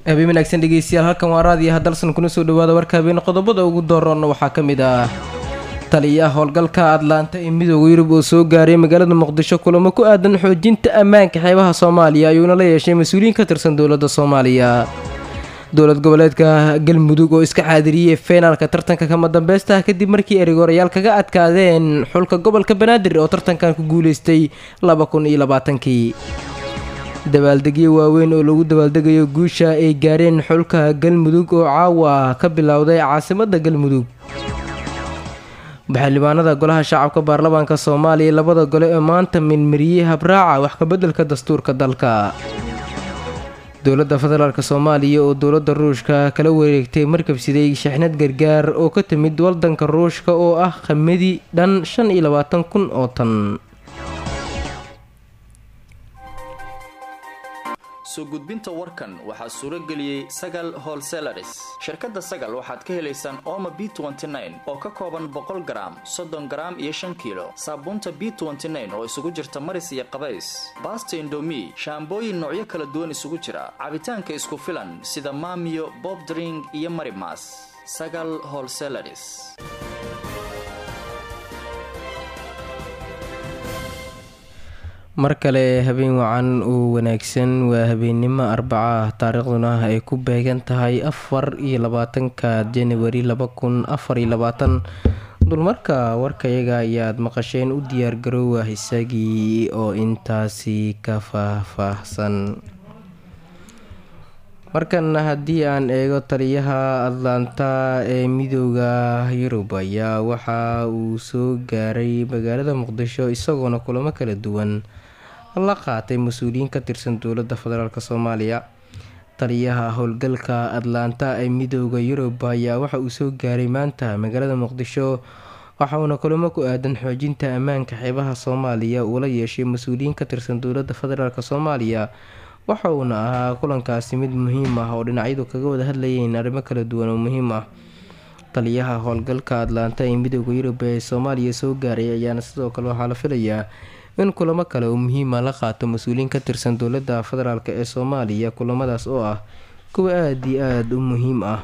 habeen wanaagsan dhegeystayaal halkan waa raadiyaha dalsan kuna soo dhawaada warka habeen qodobada ugu dooroonna waxaa ka mid ah taliyaha howlgalka atlaanta ee midooda yurub oo soo gaaray magaalada muqdisho kulamo ku aadan xoojinta ammaanka xeebaha soomaaliya ayuuna la yeeshay mas-uuliyiin ka tirsan dowladda soomaaliya dowlad goboleedka galmudug oo iska xaadiriyey feenaalka tartanka kama dambeysta kadib markii erigoorayaal kaga adkaadeen xulka gobolka banaadir oo tartankan ku guuleystay laba kun iyo labaatankii dabaaldegyo waaweyn oo lagu dabaaldegayo guusha ay gaareen xulka galmudug oo caawa ka bilowday caasimadda galmudug baxildhibaanada golaha shacabka baarlamaanka soomaaliya labada gole ee maanta minmariyey habraaca wax kabeddelka dastuurka dalka dowladda federaalk soomaaliya oo dowladda ruushka kala wareegtay markabsiday shixnad gargaar oo ka timid wadanka ruushka oo ah khamadi dhan shan iyo labaatan kun oo tan soo gudbinta warkan waxaa suuro geliyey sagal holselaris shirkadda sagal waxaad ka helaysaan ooma b oo ka kooban boqol garaam soddon garaam iyo shan kiilo saabuunta b oo isugu jirta maris iyo qabays baasta indomi shaambooyin noocyo kala duwan isugu jira cabitaanka isku filan sida maamiyo bob dring iyo marimas sagal holselaris mar kale habeen wacan oo wanaagsan waa habeennimo arbaca ah taariikhduna ay ku beegan tahay afar iyo labaatanka janawari laba kun afar iyo labaatan dulmarka warkayaga ayaad maqasheen u diyaargaroowa isagii oo intaasi ka faahfaahsan markan haddii aan eego taliyaha atlanta ee midooda yurub ayaa waxa uu soo gaaray magaalada muqdisho isagoona kulamo kala duwan la qaatay mas-uuliyiin ka tirsan dowladda federaalk soomaaliya taliyaha howlgalka atlanta ee midooda yurub ayaa waxa uu soo gaaray maanta magaalada muqdisho waxauna kulamo ku aadan xoojinta ammaanka xeebaha soomaaliya uu la yeeshay mas-uuliyiin ka tirsan dowladda federaalk soomaaliya waxa uuna ahaa kulankaasi mid muhiim ah oo dhinacyadu kaga wada hadlayeen arrimo kala duwan oo muhiim ah taliyaha howlgalka atlanta ee midooda yurub ee soomaaliya soo gaaray ayaana sidoo kale waxaa la filayaa in kulamo kale oo muhiima la qaato mas-uuliyiin ka tirsan dowladda federaalk ee soomaaliya kulamadaas oo ah kuwa aada iyo aada u muhiim ah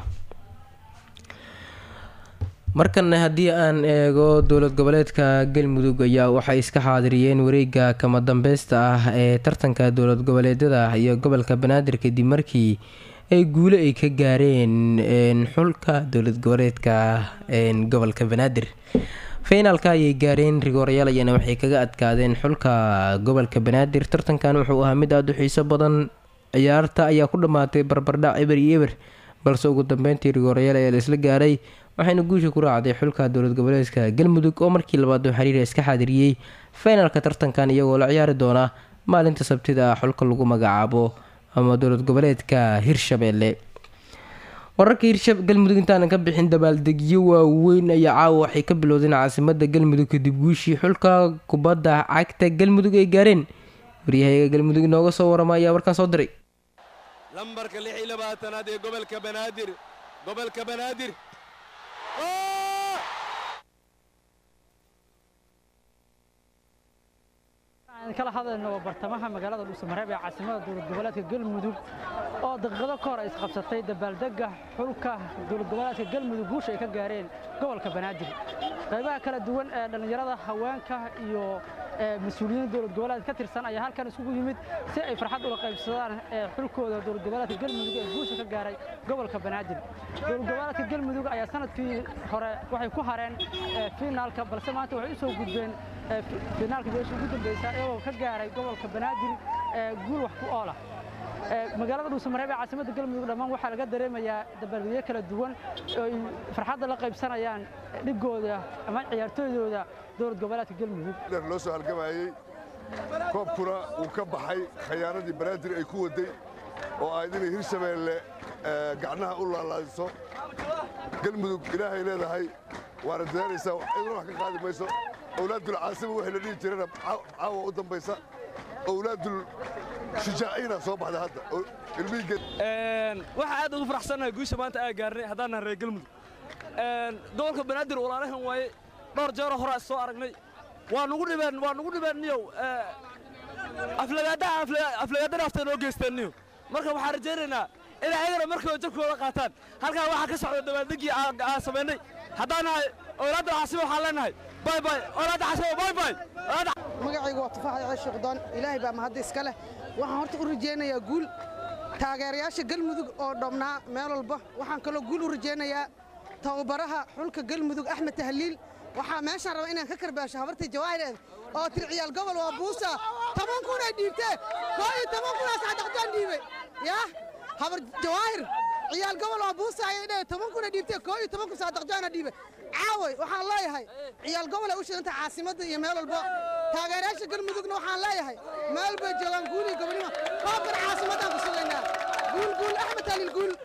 markana haddii aan eego dowlad goboleedka galmudug ayaa waxay iska xaadiriyeen wareega kama dambeysta ah ee tartanka dowlad goboleedyada iyo gobolka banaadir kadib markii ay guulo ay ka gaareen xulka dowlad goboleedka gobolka banaadir finaalka ayay gaareen rigoorayaal ayaana waxay kaga adkaadeen xulka gobolka banaadir tartankan wuxuu ahaa mid aada u xiiso badan ciyaarta ayaa ku dhammaatay barbardhac eber iyo eber balse ugu dambeyntii rigoorayaal ayaa la isla gaaray waxayna guusha ku raacday xulka dowlad goboleedka galmudug oo markii labaad oo xiriira iska xaadiriyey finaalka tartankan iyagoo la ciyaari doona maalinta sabtida ah xulka lagu magacaabo ama dowlad goboleedka hirshabeelle wararka hirsha galmudug intaanan ka bixin dabaaldegyo waaweyn ayaa caawa waxay ka bilowdeen caasimada galmudug kadib guushii xulka kubadda cagta galmudug ay gaareen waryahayaga galmudug inooga soo warama ayaa warkaan soo diray lambarka lix iyo labaatanaad ee gobolka banaadir gobolka banaadir kala hadlayno waa bartamaha magaalada dhuusamareeb ee caasimada dowlad goboleedka galmudug oo daqiiqado ka hor ay isqabsatay dabaaldega xulka dowlad goboleedka galmudug guusha ay ka gaareen gobolka banaadir qaybaha kala duwan ee dhallinyarada haweenka iyo mas-uuliyiin dowlad goboleed ka tirsan ayaa halkan isugu yimid si ay farxad ula qaybsadaan xulkooda dowlad goboleedka galmudug ee guusha ka gaaray gobolka banaadir dowlad goboleedka galmudug ayaa sanadkii hore waxay ku hareen fiinaalka balse maanta waxay u soo gudbeen fiinaalka meesha ugu dambeysa iyagoo ka gaaray gobolka banaadir guul wax ku oolah magaalada dhuusamareeb ee caasimada galmudug dhammaan waxaa laga dareemayaa dabaaldegyo kala duwan oo ay farxadda la qaybsanayaan dhigooda ama ciyaartooydooda dowlad goboleedka galmudug loo soo halgamayey koobkuna uu ka baxay khayaaradii banaadir ay ku waday oo ahayd inay hirshabeelle gacnaha u laalaadiso galmudug ilaahay leedahay waana dadaalaysaa ciduna wax ka qaadi mayso owlaadul caasima wixii la dhihi jirana caawa u dambaysa owlaadul shujaaciina soo baxda hadda waxaa aad ugu faraxsannahay guusha maanta aa gaarnay haddaan nahan reer galmudug gobolka banaadir walaalahan waaye dhowr jeero horaa soo aragnay waa nugu dhibeen waa nugu dhibeen niyow aflagaadaha aflagaadana afta noo geysteen niyow marka waxaan rajaynaynaa inay ayagana markaba jarkooda qaataan halkaa waxaa ka socda dabaaldegii aan samaynay haddaan nahay owlaadda xasibo waxaan leenahay bay bay owlaadda xasibo bay bay magacaygu waa tufaax ceeshi qudaan ilaahay baa mahadda iska leh waxaan horta u rajaynayaa guul taageerayaasha galmudug oo dhamnaa meel walba waxaan kaloo guul u rajaynayaa tababaraha xulka galmudug axmed tahliil waxaa meeshaan raba inaan ka karbaasho habartii jawaahireed oo tir ciyaal gobol waa buusa toban kunay dhiibtee koo iyo toban kunaas cadaqjaan dhiibay yaa habar jawaahir ciyaal gobol waa buusa ayay dhee toban kunay dhiibtee koo iyo toban kun saadaqjaana dhiibay caaway waxaan leeyahay ciyaal gobolay u shidanta caasimadda iyo meel walba taageerayaasha galmudugna waxaan leeyahay meel bay joogaan guul iyo gobonimo koobkan caasimaddaan ku sugaynaa guul guul axmed tahliil guul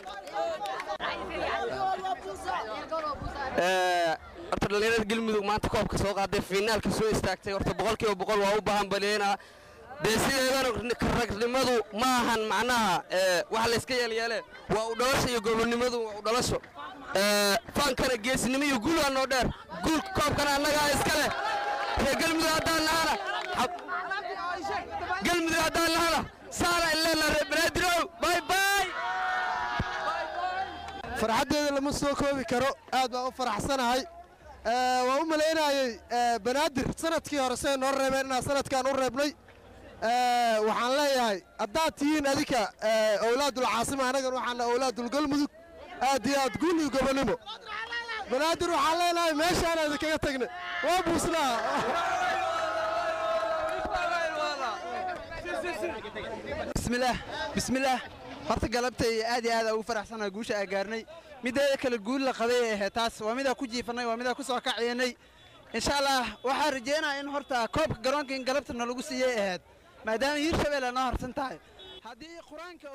horta dhallinyarada galmudug maanta koobka soo qaaday fiinaalka soo istaagtay horta boqolkiiba boqol waa u baahan baleenaa dee sideedana ragnimadu ma ahan macnaha wax layska yeelyeele waa u dhalasho iyo gobonnimadu waa u dhalasho faankana geesnimo iyo guul waa noo dheer guul koobkana annagaa iska leh ree galmudug haddaan lahana galmudug haddaan lahana saana ileena ree banaadirow bay bay farxaddeeda lama soo koobi karo aad baan u faraxsanahay waan u malaynayey banaadir sanadkii hore siday noo reebeen inaan sanadkan u reebnay waxaan leeyahay haddaad tihiin adinka owlaadulcaasima annagan waxaana owlaadulgalmudug aad iyo aad guul iyo gobonnimo banaadir waxaan leenahay meeshaan idinkaga tagnay waa buusnaa bismillaah bismillaah horta galabtay aad iyo aad ugu faraxsanahay guusha aa gaarnay mideeda kale guul la qaday ay ahayd taas waa midaa ku jiifannay waa midaa ku soo kaciyanay insha allah waxaa rajeynaya in horta koobka garoonka in galabta nalagu siiyey ahayd maadaama hiirshabeelle noo harsan tahay haddii qur-aanka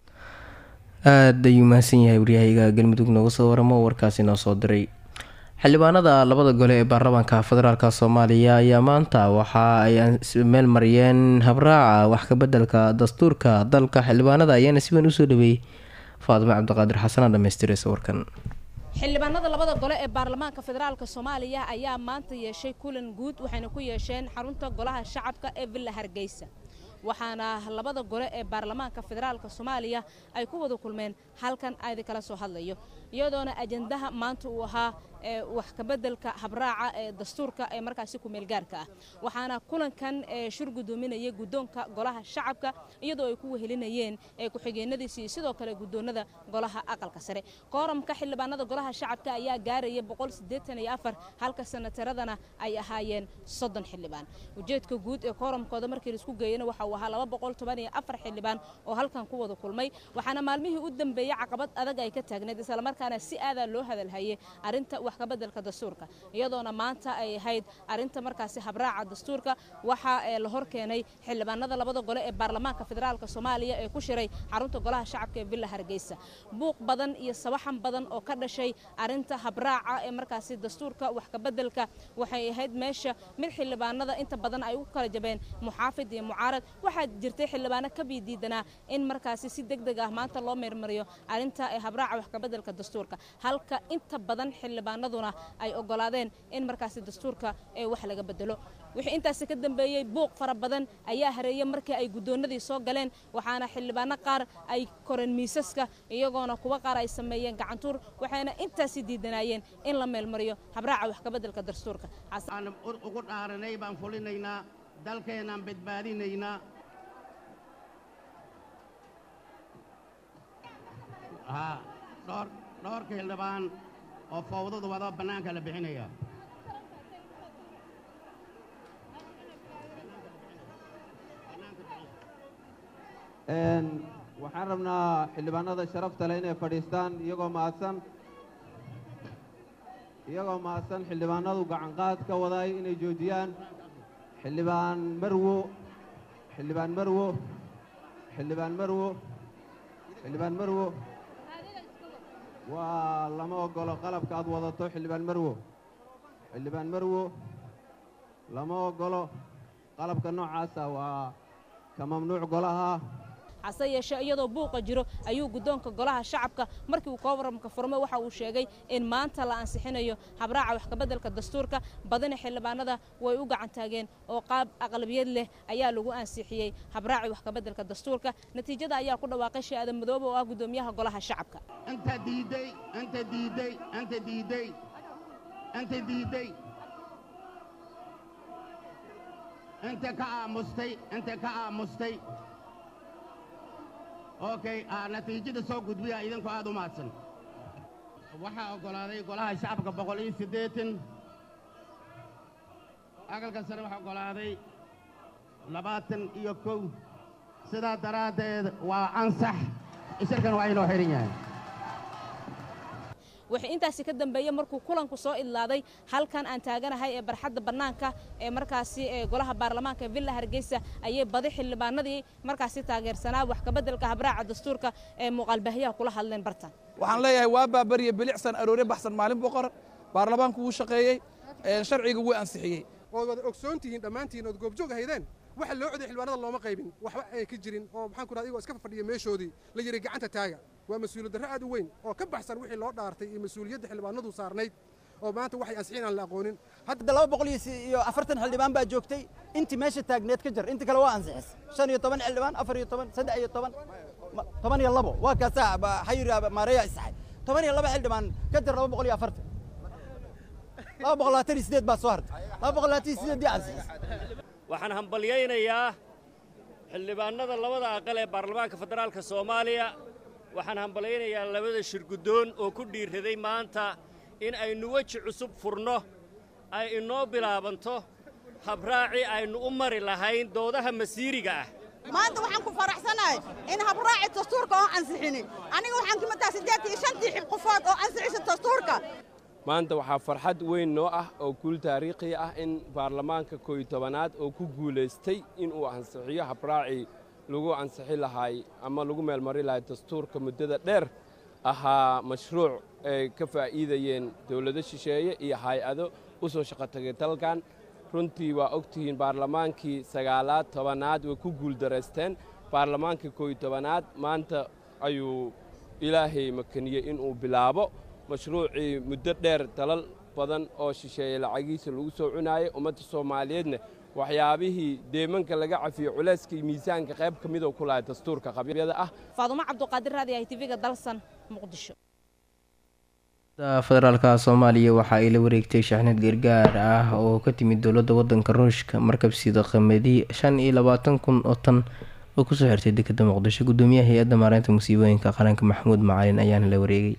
aada ayuu mahadsan yahay waryahayga galmudug nooga soo waramo warkaasi noo soo diray xildhibaanada labada gole ee baarlamaanka federaalk soomaaliya ayaa maanta waxa ay meel mariyeen habraaca wax kabeddelka dastuurka dalka xildhibaanada ayaana si weyn usoo dhaweeyey faadimo cabdiqaadir xasana dhamaystiraysa warkan xildhibaanada labada gole ee baarlamaanka federaalka soomaaliya ayaa maanta yeeshay kulan guud waxayna ku yeesheen xarunta golaha shacabka ee villa hargeysa waxaana labada gole ee baarlamaanka federaalka soomaaliya ay ku wada kulmeen halkan aadi kala soo hadlayo iyadoona ajandaha maanta uu ahaa ee wax kabeddelka habraaca ee dastuurka ee markaasi kumeelgaarka ah waxaana kulankan shir gudoominaya guddoonka golaha shacabka iyadoo ay ku wehelinayeen ku-xigeenadiisi iyo sidoo kale guddoonada golaha aqalka sare kooramka xildhibaanada golaha shacabka ayaa gaaraya halka sanataradana ay ahaayeen soddon xildhibaan ujeedka guud ee kooramkooda markii laisku geeyana waxa uu ahaa xildhibaan oo halkan ku wada kulmay waxaana maalmihii u dambeeyey caqabad adag ay ka taagneed islamarkaana si aadaa loo hadalhayay arinta wax kabeddelka dastuurka iyadoona maanta ay ahayd arinta markaasi habraaca dastuurka waxaa la hor keenay xildhibaanada labada gole ee baarlamaanka federaalka soomaaliya ee ku shiray xarunta golaha shacabka ee villa hargeysa buuq badan iyo sawaxan badan oo ka dhashay arinta habraaca ee markaasi dastuurka wax kabeddelka waxay ahayd meesha mid xildhibaanada inta badan ay u kala jabeen muxaafid iyo mucaarad waxaa jirtay xildhibaano ka biidiidanaa in markaasi si deg deg ah maanta loo meermariyo arinta ee habraaca wax kabeddelka dastuurka halka inta badan xildhibaanaduna ay ogolaadeen in markaasi dastuurka ee wax laga bedelo wixii intaasi ka dambeeyey buuq fara badan ayaa hareeyey markii ay guddoonadii soo galeen waxaana xildhibaano qaar ay koreen miisaska iyagoona kuwa qaar ay sameeyeen gacantuur waxayna intaasi diidanaayeen in la meelmariyo habraaca wax kabeddelka dastuurka ugu dhaaranay baan fulinaynaa dalkeenaan badbaadinaynaa dhowr dhowrka xildhibaan oo fawdadu wado bannaanka la bixinaya waxaan rabnaa xildhibaanada sharafta leh inay fadhiistaan iyagoo mahadsan iyagoo mahadsan xildhibaanadu gacanqaad ka waday inay joojiyaan xildhibaan marwo xildhibaan marwo xildhibaan marwo xildhibaan marwo waa lama ogolo qalabka aad wadato xildhibaan marwo xildhibaan marwo lama ogolo qalabka noocaasa waa ka mamnuuc golaha hase yeeshee iyadoo buuqa jiro ayuu guddoonka golaha shacabka markii uu kooramka furmay waxa uu sheegay in maanta la ansixinayo habraaca wax kabeddelka dastuurka badina xildhibaanada way u gacan taageen oo qaab aqlabiyad leh ayaa lagu ansixiyey habraaci wax kabeddelka dastuurka natiijada ayaa ku dhawaaqay shee aadan madoobe oo ah guddoomiyaha golaha shacabka انت ديدي انت ديدي انت ديدي انت ديدي انت كامستي انت كامستي اوكي آه نتيجة soo gudbiya idinku aad u mahadsan waxaa oggolaaday golaha shacabka boqol iyo siddeetan aqalka sare waxaa oggolaaday labaatan iyo kow sidaa daraaddeed waa ansax shirkan waa inoo xihan yahay wixii intaasi ka dambeeyey markuu kulanku soo idlaaday halkan aan taaganahay ee barxadda bannaanka ee markaasi ee golaha baarlamaanka ee villa hargeysa ayay badi xildhibaanadii markaasi taageersanaa wax kabeddelka habraaca dastuurka ee muuqaalbaahiyaha kula hadleen bartan waxaan leeyahay waa baabariye bilicsan aroore baxsan maalin boqor baarlamaanku wuu shaqeeyey sharciga wuu ansixiyey ood wada ogsoon tihiin dhammaantiin ood goobjoog ahaydeen waxa loo coday xildhibaanada looma qaybin waxba ay ka jirin oo maxaan ku dhaha igoo iska fadhiya meeshoodii la yidhi gacanta taaga waa mas-uuliyad darro aad u weyn oo ka baxsan wixii loo dhaartay iyo mas-uuliyadda xildhibaanadu saarnayd oo maanta waxay ansixin aan la aqoonin hadda laba boqol iyo afartan xildhibaan baa joogtay intii meesha taagneed ka jar inta kale waa ansixis shan iyo toban xildhibaan afar iyo toban saddex iyo toban toban iyo labo waa kaasaa xayir maareeya isaxay toban iyo laba xildhibaan ka jar laba boqol iyo afartan laba boqol labaatan iyo sideed baa soo hartay laba boqol labaatan iyo sideed dii ansixis waxaan hambalyaynayaa xildhibaannada labada aqal ee baarlamaanka federaalka soomaaliya waxaan hambalyaynayaa labada shirguddoon oo ku dhiirraday maanta in aynu weji cusub furno ay inoo bilaabanto habraaci aynu u mari lahayn doodaha masiiriga ah maanta waxaan ku faraxsanahay in habraaci dastuurka oo ansixinin aniga waxaan ka mataa siddeed iyo shantii qofood oo ansixisa dastuurka maanta waxaa farxad weyn noo ah oo guul taariikhi ah in baarlamaanka kooyo tobanaad oo ku guulaystay inuu ansixiyo habraacii lagu ansixi lahaay ama lagu meelmari lahay dastuurka muddada dheer ahaa mashruuc ay ka faa'iidayeen dawlado shisheeye iyo hay-ado u soo shaqo tagay dalkan runtii waa ogtihiin baarlamaankii sagaalaad tobanaad way ku guuldaraysteen baarlamaankii kooyo tobanaad maanta ayuu ilaahay makaniyey inuu bilaabo mashruucii muddo dheer dalal badan oo shisheeye lacagiisa lagu soo cunaayay ummadda soomaaliyeedna waxyaabihii deemanka laga cafiyo culayska iyo miisaanka qayb ka midoo ku lahay dastuurka qabyada ah faadumo cabduqaadir raadi ah tv-ga dalsan muqdisho federaalka soomaaliya waxa ay la wareegtay shaxnad gargaar ah oo ka timid dowladda wadanka ruushka markabsida qamadi shan iyo labaatan kun oo tan oo kusoo xirtay dekeda muqdisho gudoomiyaha hay-adda maareynta musiibooyinka qaranka maxamuud macalin ayaana la wareegay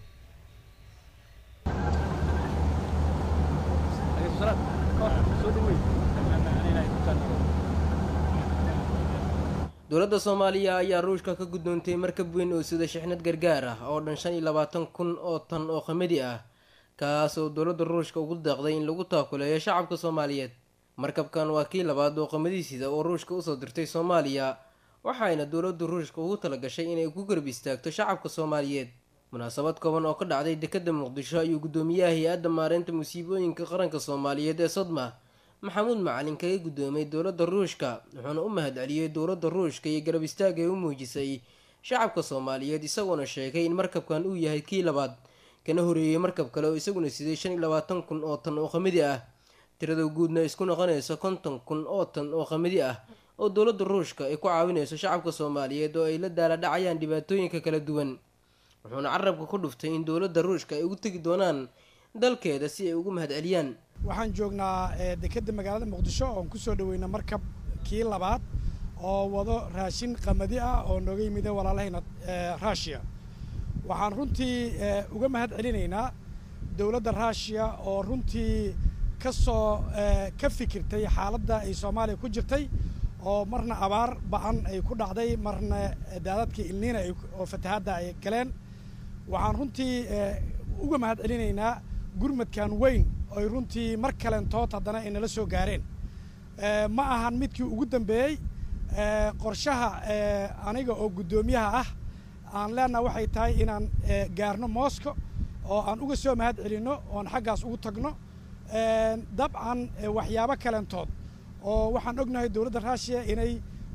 dowladda soomaaliya ayaa ruushka ka guddoontay markab weyn oo sida shixnad gargaar ah oo dhan shan iyo labaatan kun oo tan oo qamadi ah kaas oo dowladda ruushka ugu deeqday in lagu taakuleeyo shacabka soomaaliyeed markabkan waa kii labaad oo qamadiisida oo ruushka usoo dirtay soomaaliya waxayna dowladda ruushka ugu talagashay inay ku garab istaagto shacabka soomaaliyeed munaasabad kooban oo ka dhacday dekeda muqdisho ayuu guddoomiyaha hay-adda maareynta musiibooyinka qaranka soomaaliyeed ee sodma maxamuud macalin kaga guddoomay dowladda ruushka wuxuuna u mahadceliyey dowladda ruushka iyo garab istaag ay u muujisay shacabka soomaaliyeed isagoona sheegay in markabkan uu yahay kii labaad kana horeeyey markab kale oo isaguna siday shan iyo labaatan kun oo tan oo qamadi ah tirada guudna isku noqonaysa konton kun oo tan oo qamadi ah oo dowladda ruushka ay ku caawinayso shacabka soomaaliyeed oo ay la daala dhacayaan dhibaatooyinka kala duwan wuxuuna carabka ku dhuftay in dowladda ruushka ay ugu tegi doonaan dalkeeda si ay ugu mahadceliyaan waxaan joognaa dekedda magaalada muqdisho oon ku soo dhaweyna markab kii labaad oo wado raashin qamadi ah oo nooga yimida walaalahayna ruushiya waxaan runtii uga mahad celinaynaa dowladda ruushiya oo runtii ka soo ka fikirtay xaaladda ay soomaaliya ku jirtay oo marna abaar ba-an ay ku dhacday marna daadadkii ilniina oo fatahaadda ay galeen waxaan runtii uga mahad celinaynaa gurmadkan weyn oy runtii mar kalentood haddana ay nala soo gaareen ma ahan midkii ugu dambeeyey qorshaha aniga oo guddoomiyaha ah aan leenaha waxay tahay inaan gaarno mosco oo aan uga soo mahad celinno oon xaggaas ugu tagno dabcan waxyaabo kalentood oo waxaan ognahay dowladda ruushiya inay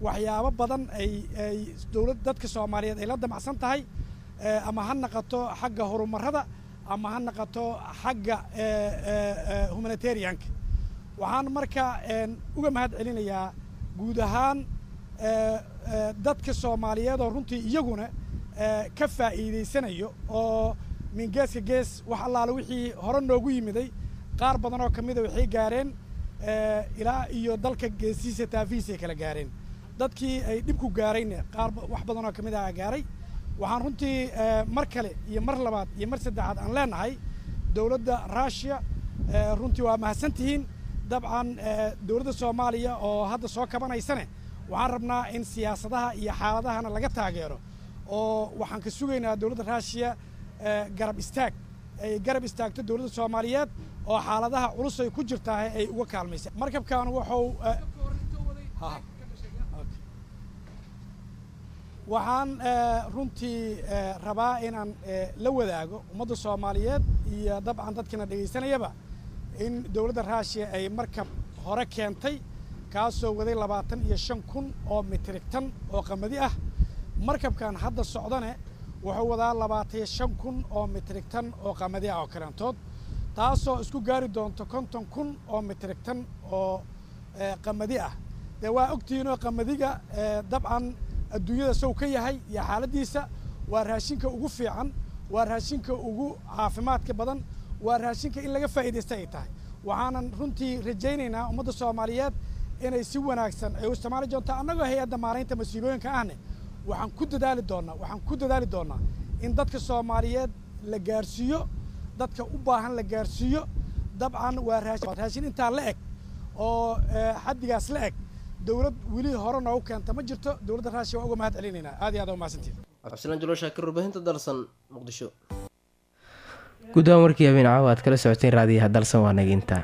waxyaabo badan ay ay dowlad dadka soomaaliyeed ay la damacsan tahay ama ha naqato xagga horumarada ama ha naqato xagga humanitarianka waxaan marka uga mahad celinayaa guud ahaan dadka soomaaliyeed oo runtii iyaguna ka faa'iidaysanayo oo min geeska gees wax allaale wixii hore noogu yimiday qaar badan oo ka mida waxay gaareen ilaa iyo dalka geesihiisa taafihiisay kala gaareen dadkii ay dhibku gaarayna qaar wax badan oo ka mid ah gaaray waxaan runtii mar kale iyo mar labaad iyo mar saddexaad aan leenahay dowladda ruushiya runtii waa mahadsantihiin dabcan dowladda soomaaliya oo hadda soo kabanaysane waxaan rabnaa in siyaasadaha iyo xaaladahana laga taageero oo waxaan ka sugaynaa dowladda ruushiya garab istaag ay garab istaagto dowladda soomaaliyeed oo xaaladaha culus ay ku jirtaa ay uga kaalmaysa markabkan wuxuu waxaan runtii rabaa inaan la wadaago ummadda soomaaliyeed iyo dabcan dadkina dhegaysanayaba in dowladda ruushiya ay markab hore keentay kaasoo waday labaatan iyo shan kun oo mitrig tan oo qamadi ah markabkan hadda socdane wuxuu wadaa labaatan iyo shan kun oo mitrig tan oo qamadi ah oo kaleentood taasoo isku gaari doonto konton kun oo mitrig tan oo qamadi ah dee waa ogtihiinoo qamadiga dabcan adduunyada sow ka yahay iyo xaaladdiisa waa raashinka ugu fiican waa raashinka ugu caafimaadka badan waa raashinka in laga faa'iidaysta ay tahay waxaanan runtii rajaynaynaa ummadda soomaaliyeed inay si wanaagsan ay u isticmaali doonto annagoo hay-adda maaraynta masiibooyinka ahne waxaan ku dadaali doonnaa waxaan ku dadaali doonnaa in dadka soomaaliyeed la gaarsiiyo dadka u baahan la gaarsiiyo dabcan waa raashin intaa la eg oo xaddigaas la eg dowlad weli hore noogu keenta ma jirto dowladda raashiya waa uga mahad celinaynaa aad iyo aad uga mahadsantihin cabdisalaan jalo shaakir warbaahinta dalsan muqdisho guud ahaan warkii habeen caawa aad kala socoteen raadiyaha dalsan waa naginta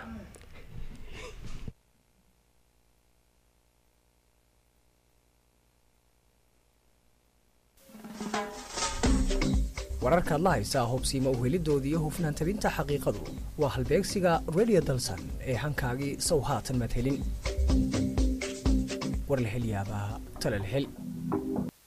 wararkaad la haysaa hubsiima uhelidoodii iyo hufnaan tabinta xaqiiqadu waa halbeegsiga radio dalsan ee hankaagii sow haatan maad helin war la hel yaabaa tale la hel